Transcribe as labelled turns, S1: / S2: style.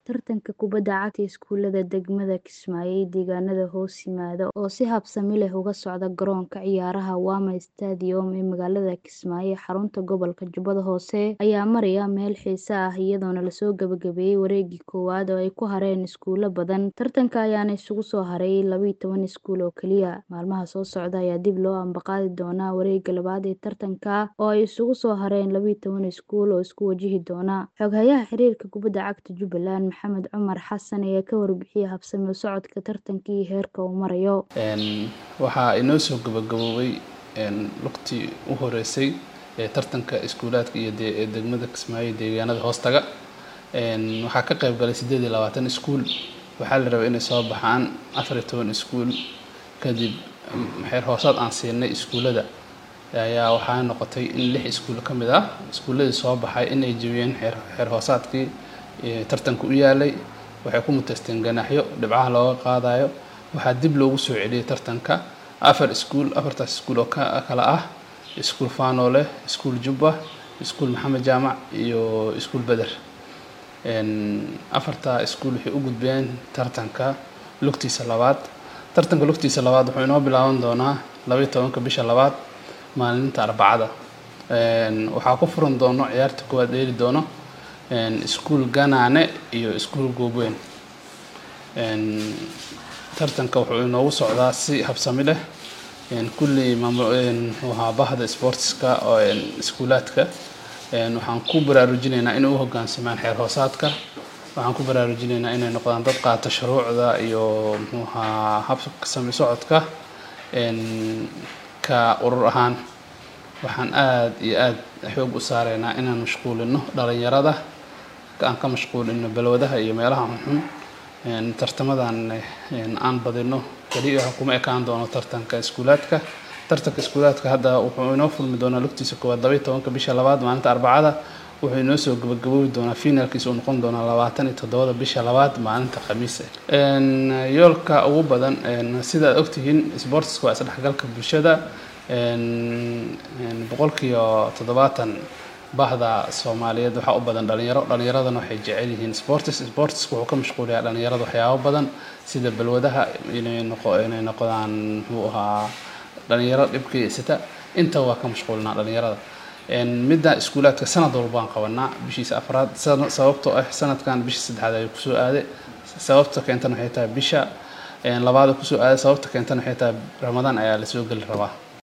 S1: tartanka kubadda cagta iskuulada degmada Kismaayo iyo deegaanada hoos yimaada oo si habsami leh uga socda garoonka ciyaaraha Wama Stadium ee magaalada Kismaayo ee xarunta gobolka Jubbada Hoose ayaa maraya meel xiiso ah iyadoona lasoo gabagabeeyay wareegii koowaad oo ay ku hareen iskuulo badan. Tartanka ayaana isugu soo haray laba iyo toban iskuul oo kaliya. Maalmaha soo socda ayaa dib loo ambaqaadi doonaa wareegga labaad ee tartanka oo ay isugu soo hareen laba iyo toban iskuul oo isku wajihi doona. Xoghayaha xiriirka kubadda cagta Jubbaland Maxamed Cumar Xasan ayaa ka warbixiyay habsami u socodka tartanka iyo heerka uu marayo.
S2: waxaa inoo soo gabagaboobay lugtii u horeysay ee tartanka iskuulaadka iyo degmada Kismaayo deegaanada hoostaga waxaa ka qayb galay sideed iyo labaatan iskuul waxaa la rabay inay soo baxaan afar iyo toban iskuul kadib xeer hoosaad aan siinay iskuulada ayaa waxaa noqotay in lix iskuul ka mid ah iskuuladii soo baxay inay jebiyeen xeer hoosaadkii tartanka u yaalay waxay ku muteysteen ganaaxyo dhibcaha looga qaadayo waxaa dib loogu soo celiyay tartanka afar iskuul afartaas iskuul oo kala ah iskuul faanoole iskuul jubba iskuul maxamed jaamac iyo iskuul beder afartaa iskuul waxay u gudbeen tartanka lugtiisa labaad tartanka lugtiisa labaad wuxuu inoo bilaaban doonaa laba iyo tobanka bisha labaad maalinta arbacada waxaa ku furan doono ciyaarta koowaad dheeli doono iskuul ganaane iyo iskuul goobweyn tartanka wuxuu inoogu socdaa si habsami leh kulli maamulhaa bahda sportska oo iskuulaadka waxaan ku baraarujinaynaa inay u hoggaansamaan xeer hoosaadka waxaan ku baraarujinaynaa inay noqdaan dad qaata shuruucda iyo muxuuhaa habka sami socodka ka urur ahaan waxaan aada iyo aada xoog u saaraynaa inaan mashquulino dhalinyarada aan ka mashquulino balwadaha iyo meelaha xunxun tartamadan aan badino keliya kuma ekaan doono tartanka iskuulaadka tartanka iskuulaadka hadda wuxuu inoo fulmi doonaa lugtiisa koowaad laba iyo tobanka bisha labaad maalinta arbacada wuxuu inoo soo gabagaboobi doonaa finaalkiisa uu noqon doonaa labaatan iyo toddobada bisha labaad maalinta khamiis yoolka ugu badan sida aad ogtihiin sportska waa isdhexgalka bulshada boqolkiiba toddobaatan bahda soomaaliyeed waxaa u badan dhalinyaro dhalinyaradana waxay jecel yihiin sports sportska wuxuu ka mashquulayaa dhalinyarada waxyaabo badan sida balwadaha inay noqo inay noqdaan muxuu ahaa dhalinyaro dhibkaysata inta waa ka mashquulinaa dhalinyarada midda iskuulaadka sanad walba waan qabanaa bishiisa afraad sababtoo ah sanadkan bisha saddexaad ayuu kusoo aaday sababta keentana waxay tahay bisha labaada kusoo aaday sababta keentana waxay tahay ramadaan ayaa lasoo geli rabaa